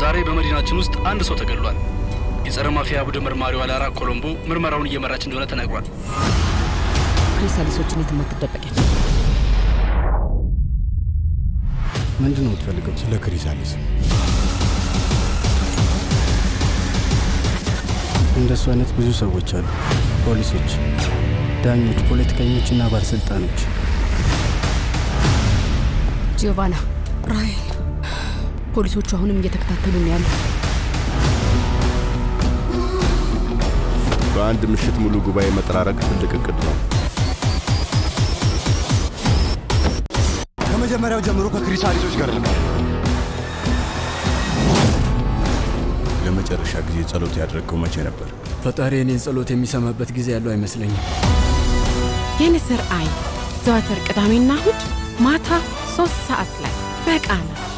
ዛሬ በመዲናችን ውስጥ አንድ ሰው ተገድሏል። የጸረ ማፊያ ቡድን መርማሪዋ ላራ ኮሎምቦ ምርመራውን እየመራች እንደሆነ ተነግሯል። ክሪስታሊሶችን የትም አትደበቂያች። ምንድን ነው የምትፈልገው? ስለ ክሪሳሊስ እንደሱ አይነት ብዙ ሰዎች አሉ። ፖሊሶች፣ ዳኞች፣ ፖለቲከኞችና ባለስልጣኖች። ጂዮቫና፣ ራሄል፣ ፖሊሶቹ አሁንም እየተከታተሉ ነው ያሉ። በአንድ ምሽት ሙሉ ጉባኤ መጠራረቅ ትልቅ እቅድ ነው። ከመጀመሪያው ጀምሮ ከክሪሳሊሶች ጋር ነበር። ለመጨረሻ ጊዜ ጸሎት ያደረገው መቼ ነበር? ፈጣሪ እኔን ጸሎት የሚሰማበት ጊዜ ያለው አይመስለኝም። የንስር አይን ዘወትር ቅዳሜና እሁድ ማታ ሶስት ሰዓት ላይ በቃና